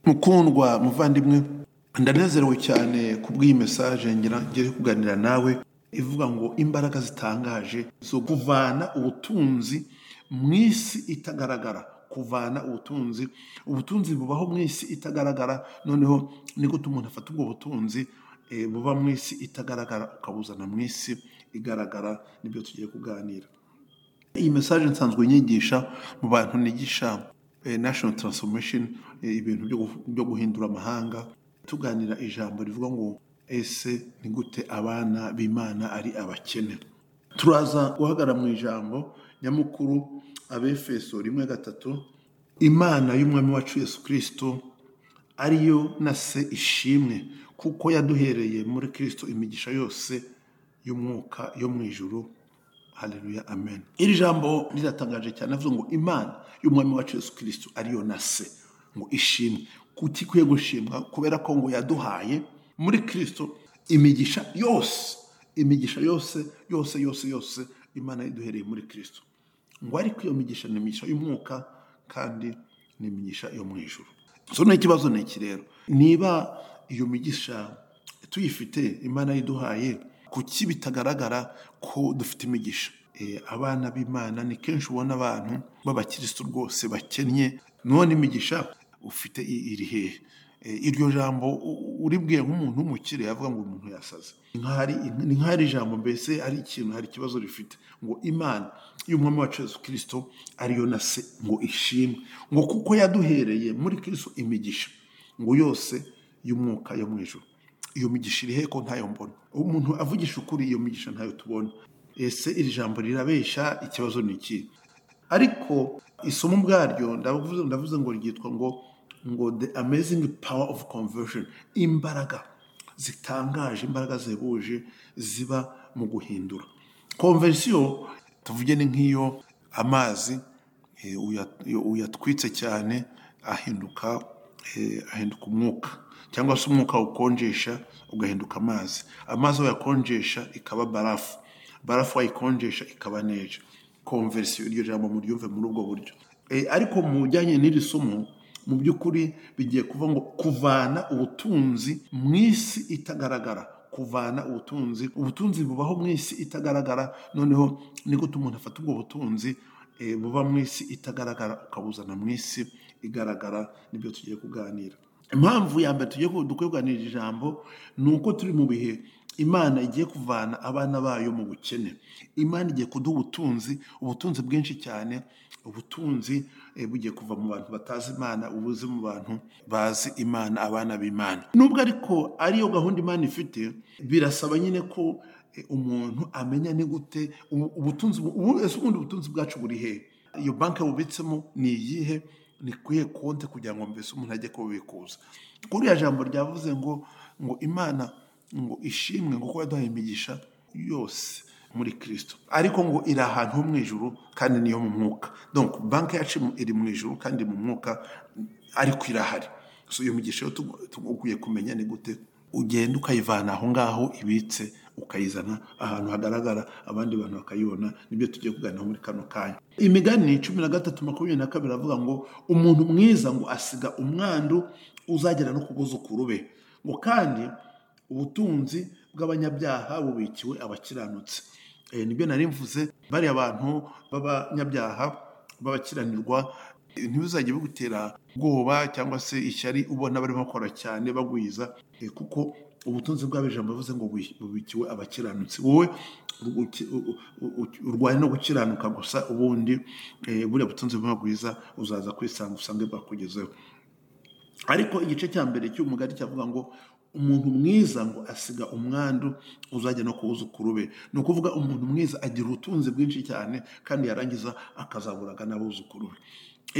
mukundwa muvandimwe ndanezerewe cyane ku bw'iyi mesaje ngira ngiye kuganira nawe ivuga ngo imbaraga zitangaje zo kuvana ubutunzi mu isi itagaragara kuvana ubutunzi ubutunzi bubaho mu isi itagaragara noneho ni gute umuntu afata ubwo butunzi eh, buba mu isi itagaragara ukabuzana mu isi igaragara nibyo tugiye kuganira iyi mesaje nsanzwe nyigisha mu bantu nigisha eh, national transformation eh, ibintu byo gu- byo guhindura amahanga tuganira ijambo rivuga ngo ese ni gute abana b'imana ari abakene turaza guhagarara mu ijambo nyamukuru abefeso rimwe gatatu imana y'umwami wacu yesu kirisito ariyo na se ishimwe kuko yaduhereye muri kirisito imigisha yose y'umwuka yo mu ijuru haleluya amen iri jambo riratangaje cyane avuze ngo imana y'umwami wacu yesu kirisito ariyo na se ngo ishimwe kuki ikwiye gushimwa kubera ko ngo yaduhaye muri kirisito imigisha yose imigisha yose yose yose yose imana yaduhereye muri kirisito ngo ariko iyo migisha ni imigisha y'umwuka kandi ni imigisha yo mu ijuru so n'ikibazo ni iki rero niba iyo migisha tuyifite imana yiduhaye kuki bitagaragara ko dufite imigisha Eh, abana b'imana ni kenshi ubona abantu b'abakirisitu rwose bakennye none imigisha ufite i- iri hehe Eh, iryo jambo u- u- uribwiye nk'umuntu w'umukire yavuga ngo umuntu yasaze Nk'aho ari- ni nk'aho ari ijambo mbese ari ikintu hari ikibazo rifite ngo imana y'umwami wacu yesu kirisito ariyo na se ngo ishimwe ngo kuko yaduhereye muri kirisito imigisha ngo yose y'umwuka yo mu ijuru iyo migisha iri hehe ko ntayo mbona umuntu avugisha ukuri iyo migisha ntayo tubona ese iri jambo rirabesha ikibazo ni iki ariko isomo ubwaryo ndavuze ndavuze ngo ryitwa ngo ngo the amazing power of conversion imbaraga zitangaje imbaraga zihebuje ziba mu guhindura konvensiyo tuvuge ni nk'iyo amazi eh, uya- iyo uyatwitse cyane ahinduka eh, ahinduka umwuka cyangwa se umwuka ukonjesha ugahinduka amazi amazi wayakonjesha ikaba barafu barafu wayikonjesha ikaba neja konversiyo iryo jambo muryumve muri ubwo buryo Eh, ariko mu bijyanye n'iri somo mu by'ukuri bigiye kuvuga ngo kuvana ubutunzi mu isi itagaragara kuvana ubutunzi ubutunzi bubaho mu isi itagaragara noneho ni gute umuntu afata ubwo butunzi eh, buba mu isi itagaragara ukabuzana mu isi igaragara nibyo tugiye kuganira impamvu ya mbere tugiye ku- dukwiye kuganira iri jambo ni uko turi mu bihe imana igiye kuvana abana bayo mu bukene imana igiye kuduha ubutunzi ubutunzi bwinshi cyane ubutunzi eh, bugiye kuva mu bantu batazi imana ubuze mu bantu bazi imana abana b'imana nubwo ariko ariyo gahunda imana ifite birasaba nyine ko eh, umuntu amenya ni gute ubu- ubutunzi bu- ubu- ese ubundi ubutunzi bwacu buri hehe iyo banki bubitsemo ni iyihe ni kuyihe konti kugira ngo mbese umuntu ajye kubikuza kuri ya jambo ryavuze ngo ngo imana ngo ishimwe ngo kuba yaduhaye imigisha yose muri kirisito ariko ngo iri ahantu ho mu ijuru kandi niyo mu mwuka donc banki yacu iri mu ijuru kandi mu mwuka ariko irahari so iyo migisha rero tugu- tugu- ukwiye kumenya ni gute ugenda ukayivana aho ngaho ibitse ukayizana ahantu hagaragara abandi bantu bakayibona nibyo tugiye kuganira muri kano kanya imigani cumi na gatatu makumyabiri na kabiri avuga ngo umuntu mwiza ngo asiga umwandu uzagera no ku buzukuru be ngo kandi ubutunzi bw'abanyabyaha bubikiwe abakiranutse Eh, nibyo nari mvuze bariya bantu b'abanyabyaha b'abakiranirwa eh, ntibizajye bigutera ubwoba cyangwa se ishyari ubona barimo bakora cyane bagwiza eh, kuko ubutunzi bw'abijambo bivuze ngo bu- bubikiwe abakiranutsi wowe u- uki- u- u- u- urwaye no gukiranuka gusa ubundi eh, buriya butunzi burimo bwiza uzaza kwisanga usange bwakugezeho ariko igice cya mbere cy'uyu mugani cyavuga ngo umuntu mwiza ngo asiga umwandu uzajya no kuwuzukuru be ni ukuvuga umuntu mwiza agira ubutunzi bwinshi cyane kandi yarangiza akazaburaga n'abuzukuru be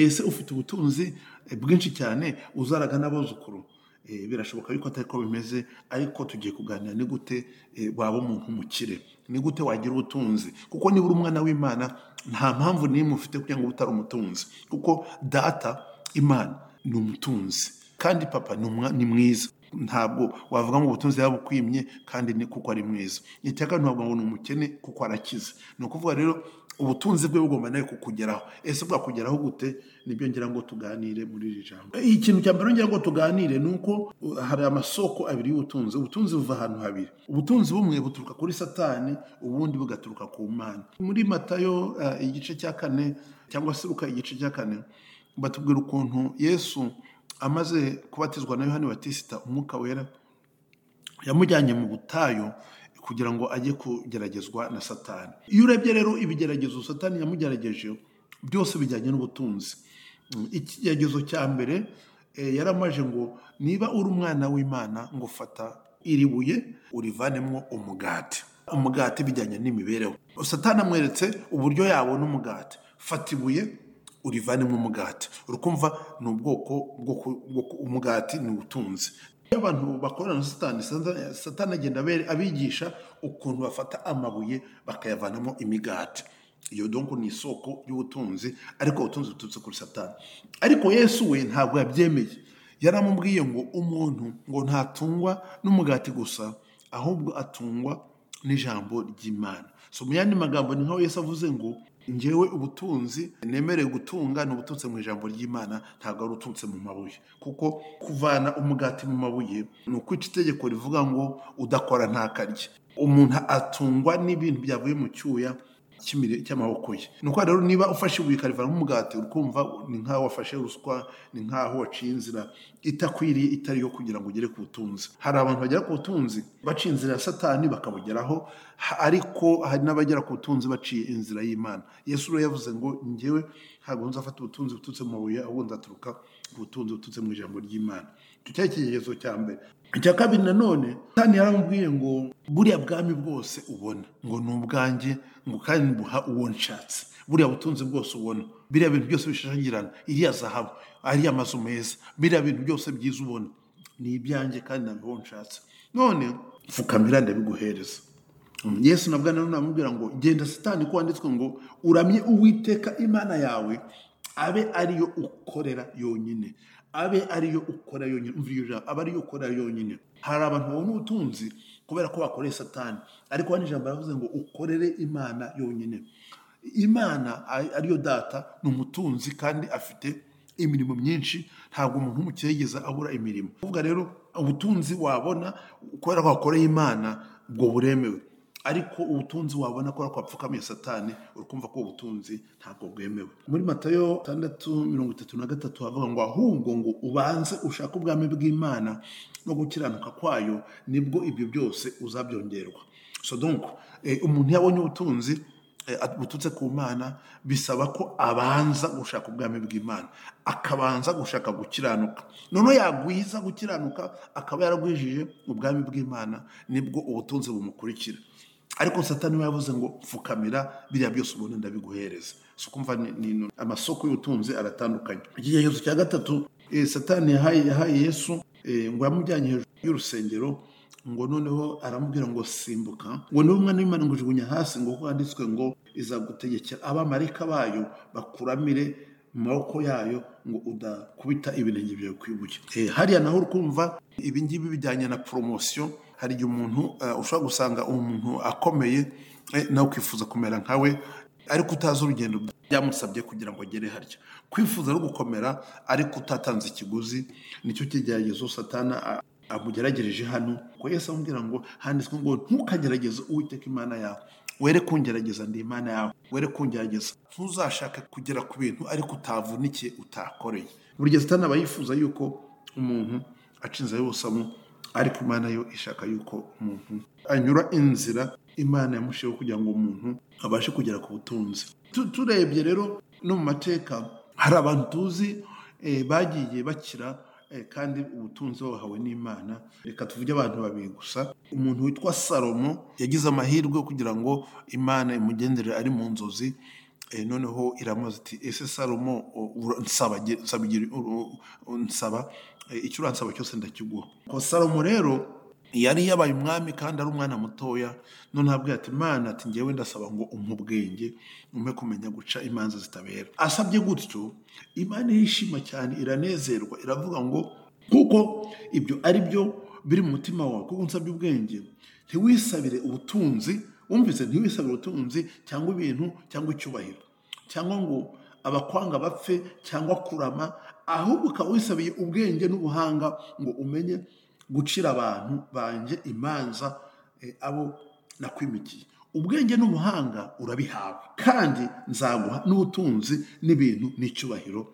ese ufite ubutunzi eh, bwinshi cyane uzaraga n'abuzukuru Eh, birashoboka yuko atari ko bimeze ariko tugiye kuganira ni gute eh, waba umuntu umukire ni gute wagira ubutunzi kuko niba uri umwana w'imana nta mpamvu n'imwe ufite kugira ngo ube utari umutunzi kuko data imana ni umutunzi kandi papa ni umwa- ni mwiza ntabwo wavuga ngo ubutunzi yabukwimye kandi ni kuko ari mwiza iteka ntabwo ngo ni umukene kuko arakize ni ukuvuga rero ubutunzi bwe bugomba nawe kukugeraho ese bwakugeraho gute nibyo ngira ngo tuganire muri iri jambo ikintu cya mbere ngira ngo tuganire ni uko uh, hari amasoko abiri y'ubutunzi ubutunzi buva ahantu habiri ubutunzi bumwe buturuka kuri satani ubundi bugaturuka ku mana muri matayo uh, igice cya kane cyangwa se luka igice cya kane batubwira ukuntu yesu amaze kubatizwa na yohani batisita umwuka wera yamujyanye mu butayu kugira ngo ajye kugeragezwa na satani iyo urebye rero ibigeragezo satani yamugerageje byose bijyanye n'ubutunzi Mm, ikigeragezo cya mbere eh, yaramaje ngo niba uri umwana w'imana ngo fata iri buye urivanemo umugati umugati bijyanye n'imibereho satani amweretse uburyo yabona umugati fata ibuye urivanemo umugati urakumva ni ubwoko bwo ku- bwo ku- umugati ni ubutunzi iyo abantu bakorana na satani Satani- satani agenda abere- abigisha ukuntu bafata amabuye bakayavanamo imigati iyo donko ni isoko y'ubutunzi ariko ubutunzi buturutse kuri satani ariko yesu we ntabwo yabyemeye yaramubwiye ngo umuntu ngo ntatungwa n'umugati gusa ahubwo atungwa n'ijambo ry'imana so mu yandi magambo ni nkaho yesu avuze ngo ngewe ubutunzi nemerewe gutunga ni ubutunze mu ijambo ry'imana ntabwo ari uturutse mu mabuye kuko kuvana umugati mu mabuye ni ukwica itegeko rivuga ngo udakora ntakarye umuntu atungwa n'ibintu byavuye mu cyuya cy'imire- cy'amaboko ye ni uko rero niba ufashe ibuye ukarivanamo umugati uri kumva ni nk'aho wafashe ruswa ni nk'aho waciye inzira itakwiriye itari yo kugira ngo ugere ku butunzi hari abantu bagera ku butunzi baciye inzira ya satani bakabugeraho ha- ariko hari n'abagera ku butunzi baciye inzira y'imana yesu rero yavuze ngo ngewe ntabwo nzafata ubutunzi buturutse mu mabuye ahubwo nzaturuka ku butunzi buturutse mu ijambo ry'imana icyo cyari ikigezo cya mbere icya kabiri nanone satani yaramubwiye ngo buriya bwami bwose ubona ngo ni ubwanjye ngo kandi buha uwo nshatse buriya butunzi bwose ubona biriya bintu byose bishashagirana iriya zahabu ariya mazu meza biriya bintu byose byiza ubona ni ibyanjye kandi ntabwo nshatse none pfukamira ndabiguhereza Mm, yesu nabwo nanone amubwira ngo genda satani ko wanditswe ngo uramye uwiteka imana yawe abe ariyo ukorera yonyine abe ariyo ukorera yonyine umva iryo jambo abe ariyo ukorera yonyine hari abantu babona ubutunzi kubera ko bakoreye satani ariko hano ijambo baravuze ngo ukorere imana yonyine imana ari- ariyo data ni umutunzi kandi afite imirimo myinshi ntabwo umuntu w'umukire yigeze abura imirimo kuvuga rero ubutunzi wabona kubera ko wakoreye imana ubwo buremewe ariko ubutunzi wabona kubera ko wapfukamiye satani urikumva ko ubutunzi ntabwo bwemewe muri matayo tandatu mirongo itatu na gatatu havuga ngo ahubwo ngo ubanze ushake ubwami bw'imana no gukiranuka kwayo nibwo ibyo byose uzabyongerwa so donc eh, umuntu iyo abonye ubutunzi eh, at- buturutse ku mana bisaba ko abanza gushaka ubwami bw'imana akabanza gushaka gukiranuka noneho yagwiza gukiranuka akaba yaragwijije ubwami bw'imana nibwo ubutunzi bumukurikira ariko satani we yavuze ngo pfukamira biriya byose ubona ndabiguhereza so kumva ni- ni- ni- amasoko y'ubutunzi aratandukanye ikigeregezo cya gatatu eh, satani yahaye yahaye yesu eh, ngo yamujyanye hejuru y'urusengero ngo noneho aramubwira ngo simbuka ngo niba umwana w'imana ngo ujugunya hasi ngo kuko handitswe ngo izagutegekera abamarika bayo bakuramire mu maboko yayo ngo udakubita ibirenge byawe ku ibuye Eh, hariya naho uri kumva ibi ngibi bijyanye na poromosiyo hari igihe umuntu eh, ushobora gusanga umuntu akomeye eh, nawe ukifuza kumera nkawe ariko utazi urugendo byamusabye kugira ngo agere harya kwifuza no gukomera ariko utatanze ikiguzi nicyo kigeragezo satana a- amugeragereje hano ko yesu amubwira ngo handitswe ngo ntukagerageze uwiteka imana yawe were kungerageza ndi imana yawe were kungerageza ntuzashake kugera ku bintu ariko utavunikiye utakoreye buri gihe satana aba yifuza yuko umuntu aca inzira y'ubusamo ariko imana yo ishaka yuko umuntu anyura inzira imana yamushiho kugira ngo umuntu abashe kugera ku butunzi Tu- turebye rero no mu mateka hari abantu tuzi eh, bagiye bakira eh, kandi ubutunzi babuhawe n'imana reka tuvuge abantu babiri gusa umuntu witwa salomo yagize amahirwe kugira ngo imana imugendere ari mu nzozi Eh, noneho iramubaza iti ese salomo o- ura- nsaba gi- nsaba igi- u- u- nsaba eh, icyo uransaba cyose ndakiguha ko salomo rero yari yabaye umwami kandi ari umwana mutoya none abwira ati imana ati ngewe ndasaba ngo umpe ubwenge umpe kumenya guca imanza zitabera asabye gutyo imana irishima cyane iranezerwa iravuga ngo kuko ibyo ari byo biri mu mutima wawe kuko unsabye ubwenge ntiwisabire ubutunzi wumvise ntiwisabire ubutunzi cyangwa ibintu cyangwa icyubahiro cyangwa ngo abakwanga bapfe cyangwa kurama ahubwo ukaba wisabiye ubwenge n'ubuhanga ngo umenye gucira abantu banjye imanza eh, abo nakwimikiye ubwenge n'ubuhanga urabihawe kandi nzaguha n'ubutunzi n'ibintu n'icyubahiro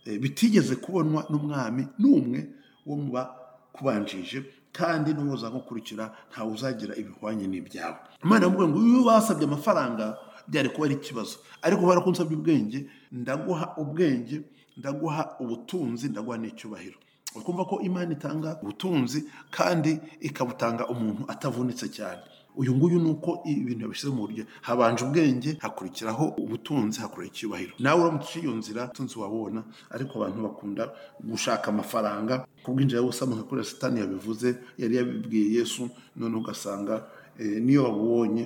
eh, bitigeze kubonwa n'umwami n'umwe wo mu bakubanjije kandi n'uwoza gukurikira ntawe uzagira ibihwanye n'ibyawe imana iramubwira ngo iyo basabye amafaranga byari kuba ari ikibazo ariko kubera ko nsabye ubwenge ndaguha ubwenge ndaguha ubutunzi ndaguha n'icyubahiro uri kumva ko imana itanga ubutunzi kandi ikabutanga umuntu atavunitse cyane uyu nguyu ni uko ibintu yabishyize mu buryo habanje ubwenge hakurikiraho ubutunzi hakurikiraho icyubahiro nawe uramutse uciye iyo nzira ubutunzi wabona ariko abantu bakunda gushaka amafaranga kubwinjira bose amaze kuri satani yabivuze yari yabibwiye yesu noneho ugasanga eh, niyo babubonye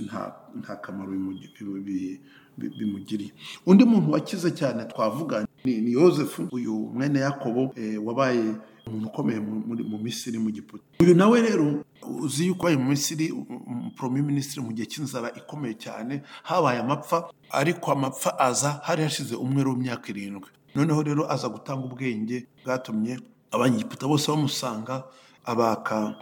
nta nta kamaro bimugi- bi- bi- bi- bimugiriye undi muntu wakize cyane twavuga ni, ni yosefu uyu mwene yakobo eh, wabaye umuntu ukomeye mu- muri- mu misiri mu giputa uyu nawe rero uzi yuko wabaye mu misiri poromi minisitiri mu gihe cy'inzara ikomeye cyane habaye amapfa ariko amapfa aza hari hashize umwero w'imyaka irindwi noneho rero aza gutanga ubwenge bwatumye abanyegiputa bose bamusanga abaka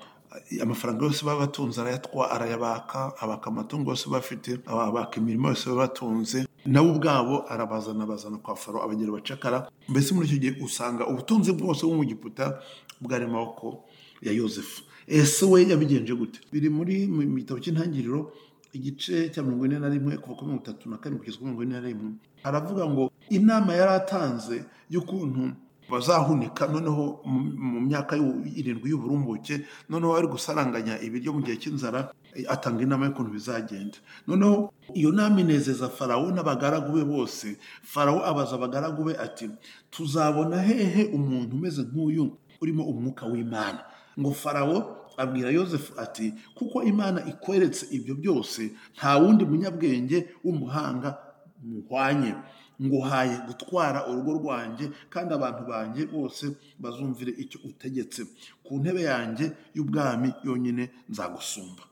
amafaranga yose baba batunze arayatwa arayabaka abaka amatungo yose bafite abaka imirimo yose baba batunze nabo ubwabo arabazana bazana kwa faro abagira abacakara mbese muri icyo gihe usanga ubutunzi bwose bwo mu giputa bwari mu maboko ya yosefu ese we yabigenje gute biri muri mu gitabo cy'intangiriro igice cya mirongo ine na rimwe kuva kuri mirongo itatu na kane kugeza kuri mirongo ine na rimwe aravuga ngo inama yari atanze y'ukuntu bazahunika noneho mu- mu myaka y'u- irindwi y'uburumbuke noneho bari gusaranganya ibiryo mu gihe cy'inzara eh, atanga inama y'ukuntu bizagenda noneho iyo nama inezeza farawo n'abagaragu be bose farawo abaza abagaragu be ati tuzabona hehe umuntu umeze nk'uyu urimo umwuka w'imana ngo farawo abwira yosefu ati kuko imana ikweretse ibyo byose nta wundi munyabwenge w'umuhanga muhwanye nguhaye gutwara urugo rwanjye kandi abantu banjye bose bazumvire icyo utegetse ku ntebe yanjye y'ubwami yonyine nzagusumba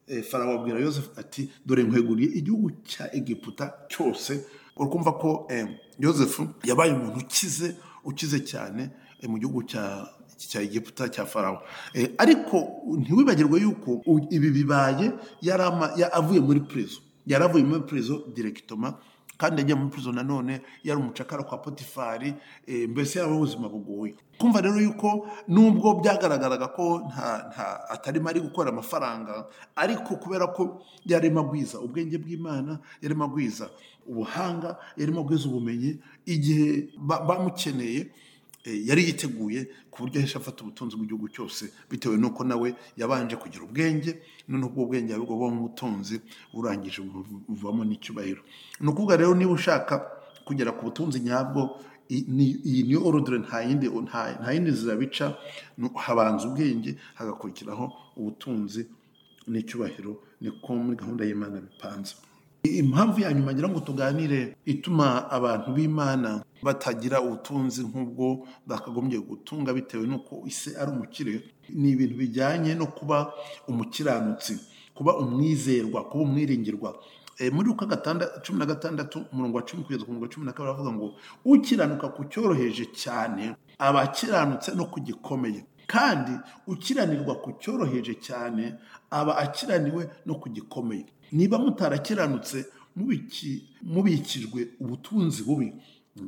Eh, farawo abwira yosefu ati dore nkweguriye igihugu cya egiputa cyose uri kumva ko eh, yosefu yabaye umuntu ukize ukize cyane eh, mu gihugu cya cya egiputa cya farawo Eh, ariko ntiwibagirwe yuko u- ibi bibaye yari ama- ya- avuye muri prezo yari avuye muri prezo direkitoma kandi yagiye muri prezo nanone yari umucakara kwa potifari eh, mbese yari ubuzima bugoye kumva rero yuko nubwo byagaragaraga ko nta nta atarimo ari gukora amafaranga ariko kubera ko yarimo agwiza ubwenge bw'imana yarimo agwiza ubuhanga yarimo agwiza ubumenyi igihe ba- bamukeneye eh, yari yiteguye ku buryo ahesha afata ubutunzi bw'igihugu cyose bitewe n'uko nawe yabanje kugira ubwenge noneho ubwo bwenge yabugobamo ubutunzi burangije bu- buvamo n'icyubahiro ni ukuvuga rero niba ushaka kugera ku butunzi nyabwo i- ni- iyi niyo orudire nta yindi nta- nta yindi nzira bica ni habanza ubwenge hagakurikiraho ubutunzi n'icyubahiro niko muri gahunda y'imana bipanze impamvu ya nyuma ngira ngo tuganire ituma abantu b'imana batagira ubutunzi nk'ubwo bakagombye gutunga bitewe n'uko ise ari umukire ni ibintu bijyanye no kuba umukiranutsi kuba umwizerwa kuba umwiringirwa Eh, muri uko cumi na gatandatu umurongo wa cumi kugeza ku murongo wa cumi na kabiri avuga ngo ukiranuka ku cyoroheje cyane aba akiranutse no ku gikomeye kandi ukiranirwa ku cyoroheje cyane aba akiraniwe no ku gikomeye niba mutarakiranutse mubiki- mubikijwe ubutunzi bubi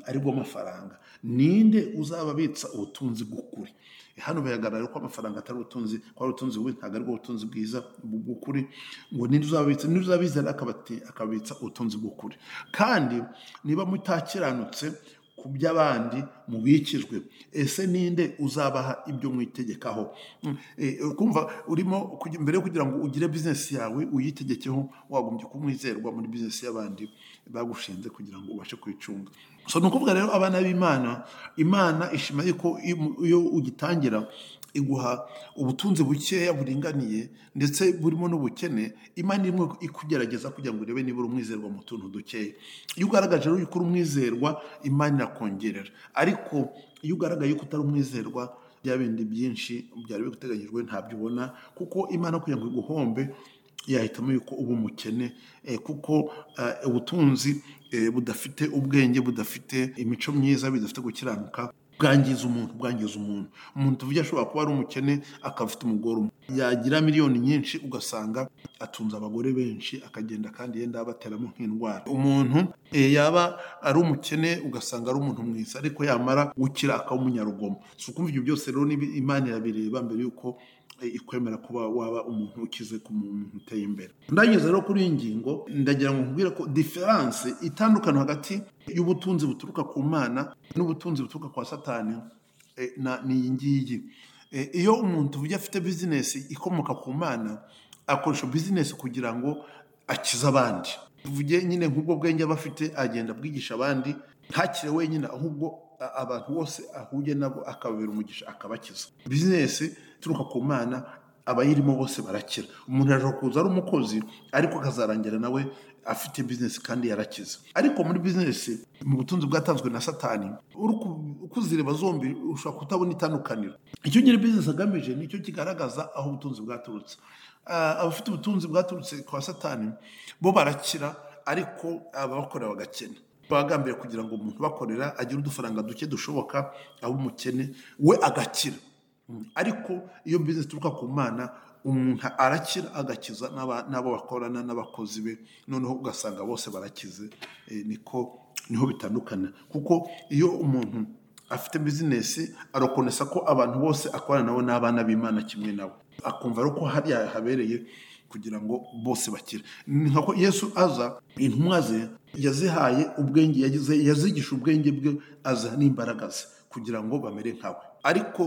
aribwo amafaranga ninde uzababitsa ubutunzi bw'ukuri hano biragaragara ko amafaranga atari ubutunzi ko ari ubutunzi bubi ntabwo aribwo butunzi bwiza bu- bw'ukuri ngo ninde uzababitsa ninde uzabizana akabati- akabitsa ubutunzi bw'ukuri kandi niba mutakiranutse ku by'abandi mubikijwe ese ninde uzabaha ibyo mwitegekaho Mm, eh, kumva urimo kugi- mbere yo kugira ngo ugire bizinesi yawe uyitegekeho wagombye kumwizerwa muri bizinesi y'abandi bagushinze kugira ngo ubashe kuyicunga so ni ukuvuga rero abana b'imana imana ishima yuko iyo mu- iyo ugitangira iguha ubutunzi bukeya buringaniye ndetse burimo n'ubukene imana irimo ikugerageza kugira ngo urebe niba uri umwizerwa mu tuntu dukeya iyo ugaragaje rero yuko uri umwizerwa imana irakongerera ariko iyo ugaragaye yuko utari umwizerwa bya bindi byinshi byari biguteganyijwe ntabyo ubona kuko imana kugira ngo iguhombe yahitamo yuko uba umukene eh, kuko eh, ubutunzi eh, budafite ubwenge budafite imico myiza bidafite gukiranuka bwangiza umuntu bwangiza umuntu umuntu tuvuge ashobora kuba ari umukene akaba afite umugore umwe yagira miliyoni nyinshi ugasanga atunze abagore benshi akagenda kandi yenda abateramo nk'indwara umuntu eh, yaba ari umukene ugasanga ari umuntu mwiza ariko yamara gukira akaba umunyarugomo si ukumva ibyo byose rero ni bi- imana irabireba mbere y'uko eh, ikwemera kuba waba umuntu ukize ku muntu uteye imbere ndageze rero kuri iyi ngingo ndagira ngo nkubwire ko diferanse itandukana hagati y'ubutunzi buturuka ku mana n'ubutunzi buturuka kwa satani eh, na- ni iyi ngiyi Eh, iyo umuntu tuvuge afite bizinesi ikomoka ku mana akoresha bizinesi kugira ngo akize abandi tuvuge nyine nk'ubwo bwenge aba afite agenda abwigisha abandi ntakire wenyine ahubwo a- abantu bose ahuye nabo akababera umugisha akabakiza bizinesi ituruka ku mana abayirimo bose barakira umuntu ashobora kuza ari umukozi ariko akazarangira nawe afite bizinesi kandi yarakize ariko muri bizinesi mu butunzi bwatanzwe na satani uri ku- uko uzireba zombi ushobora kutabona itandukaniro icyo nyine bizinesi agamije nicyo kigaragaza aho ubutunzi bwaturutse Ah, abafite ubutunzi bwaturutse kwa satani bo barakira ariko ababakorera bagakena bagambiriye kugira ngo umuntu bakorera agire udufaranga duke dushoboka abe umukene we agakira Mm. ariko iyo bizinesi ituruka ku mana umuntu arakira agakiza n'aba- n'abo bakorana n'abakozi be noneho ugasanga bose barakize Eh, niko niho bitandukana kuko iyo umuntu afite bizinesi arokonesa ko abantu bose akorana nabo n'abana b'imana kimwe nabo akumva ari uko hariya habereye kugira ngo bose bakire ni nka ko yesu aza intumwa ze yazihaye ubwenge yagize yazigisha ubwenge bwe aza n'imbaraga ze kugira ngo bamere nkawe ariko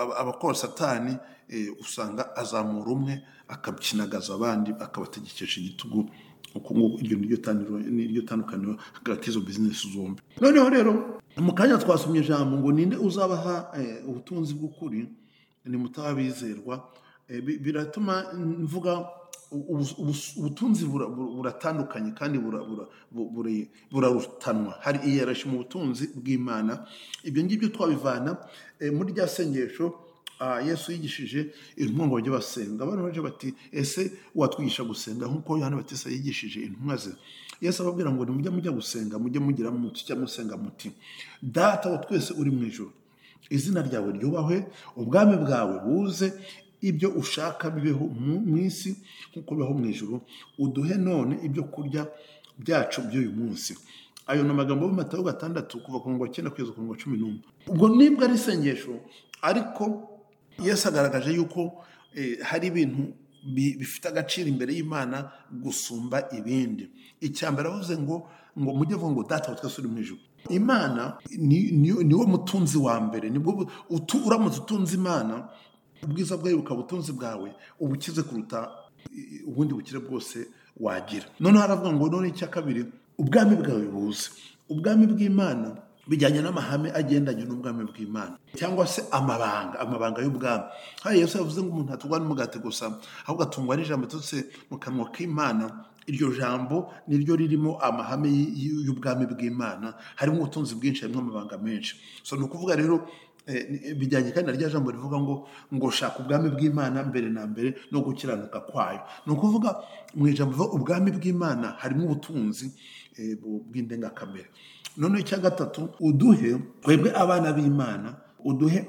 Aba- abakora satani eh, usanga azamura umwe akabyinagaza abandi akabategekesha igitugu uko nguko iryo niryo taniro niryo tandukaniro hagati y'izo bizinesi zombi noneho rero mu kanya twasomye ijambo ngo ninde uzabaha eh, ubutunzi bw'ukuri nimutabizerwa Eh, bi- biratuma mvuga u- ubu- ubu- ubutunzi bura- bura- buratandukanye kandi bura- bura- bu- buri- burarutanwa hari iyerashi mu butunzi bw'imana ibyo ngibyo twabivana eh, muri rya sengesho ah, yesu yigishije intumwa ngo bajye basenga abantu baje bati ese watwigisha gusenga nk'uko yohana batisa yigishije intumwa ze yesu ababwira ngo nimujye mujya gusenga mujye mugira muti cyangwa musenga muti data wa twese uri mu ijoro izina ryawe ryubahwe ubwami bwawe buze ibyo ushaka bibeho mu mu isi nk'uko bibaho mu ijoro uduhe none ibyo kurya byacu by'uyu munsi ayo ni amagambo y'amatayo gatandatu kuva ku ngo cyenda kugeza ku ngo cumi n'umwe ubwo nibwo ari isengesho ariko yesu agaragaje yuko eh, hari ibintu bi- bifite agaciro imbere y'imana gusumba ibindi icyambere avuze ngo ngo mujye avuga ngo data wa twese uri mu ijoro imana ni- ni- niwo mutunzi wa mbere nibwo bu- utu- uramutse utunze imana ubwiza bwawe bukaba ubutunzi bwawe uba ukize kuruta i- ubundi bukire bwose wagira noneho haravuga ngo none icya kabiri ubwami bwawe buze ubwami bw'imana bijyanye n'amahame agendanye n'ubwami bw'imana cyangwa se amabanga amabanga y'ubwami hariya yesu yavuze ngo umuntu atungwa n'umugati gusa ahubwo atungwa n'ijambo riturutse mu kanwa k'imana iryo jambo niryo ririmo amahame y- y- y'ubwami bw'imana harimo ubutunzi bwinshi harimo amabanga menshi so ni ukuvuga rero eh, ni- bijyanye kandi na rya jambo rivuga ngo ngo shaka ubwami bw'imana mbere na mbere no gukiranuka kwayo ni ukuvuga mu ijambo rivuga ubwami bw'imana harimo ubutunzi eh, bu- bw'indengakamere noneho icya gatatu uduhe twebwe abana b'imana uduhe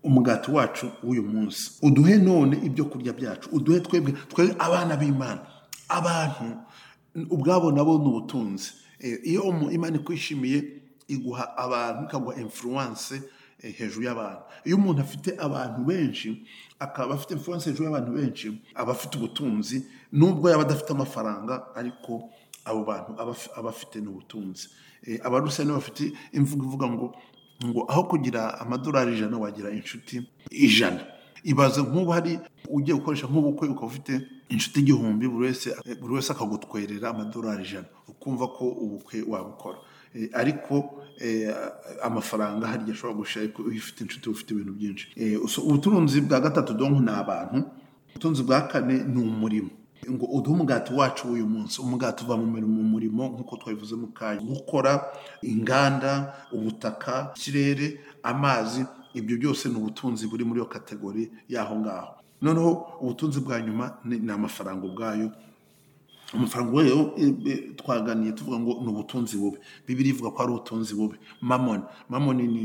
umugati wacu w'uyu munsi uduhe none ibyo kurya byacu uduhe twebwe twebwe abana b'imana abantu ubwabo nabo ni ubutunzi Eh, iyo umu- imana ikwishimiye iguha abantu ikaguha influence eh, hejuru y'abantu iyo umuntu afite abantu benshi akaba afite influence hejuru y'abantu benshi aba afite ubutunzi nubwo yaba adafite amafaranga ariko abo bantu aba af- aba afite n'ubutunzi Eh, abarusiyani bafite imvugo ivuga ngo ngo aho kugira amadolari ijana wagira inshuti ijana ibaze nk'ubu hari ugiye gukoresha nk'ubukwe ukaba ufite inshuti igihumbi buri wese buri wese akagutwerera amadolari ijana ukumva ko ubukwe wabukora Eh, ariko eh, amafaranga harya ashobora gushira ariko iyo ufite inshuti uba ufite ibintu byinshi Eh, so ubutunzi bwa gatatu donko ni abantu ubutunzi bwa kane ni umurimo ngo uduhe umugati wacu w'uyu munsi umugati uva mu mirimo mu murimo nk'uko twabivuze mu kanya gukora inganda ubutaka ikirere amazi ibyo byose ni ubutunzi buri muri iyo kategori y'aho ngaho noneho ubutunzi bwa nyuma ni ni amafaranga ubwayo amafaranga rero twaganiye tuvuga ngo ni ubutunzi bubi bibiri ivuga ko ari ubutunzi bubi mamoni mamoni ni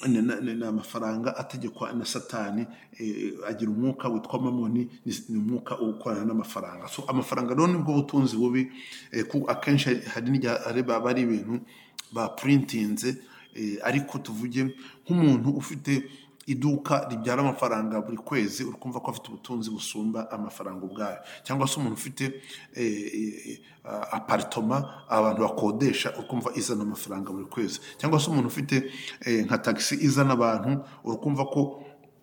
ni- ni ni amafaranga ategekwa na satani eh, agira umwuka witwa mamoni ni ni umwuka ukorana n'amafaranga so amafaranga rero nibwo butunzi bubi eh, ku- akenshi hari n'igihe areba aba ari ibintu baprintinze eh, ariko tuvuge nk'umuntu ufite iduka ribyara amafaranga buri kwezi uri kumva ko afite ubutunzi busumba amafaranga ubwayo cyangwa se umuntu ufite eh, eh, ah, aparitoma abantu bakodesha uri kumva izana amafaranga buri kwezi cyangwa se umuntu ufite eh, nka tagisi izana abantu uri kumva ko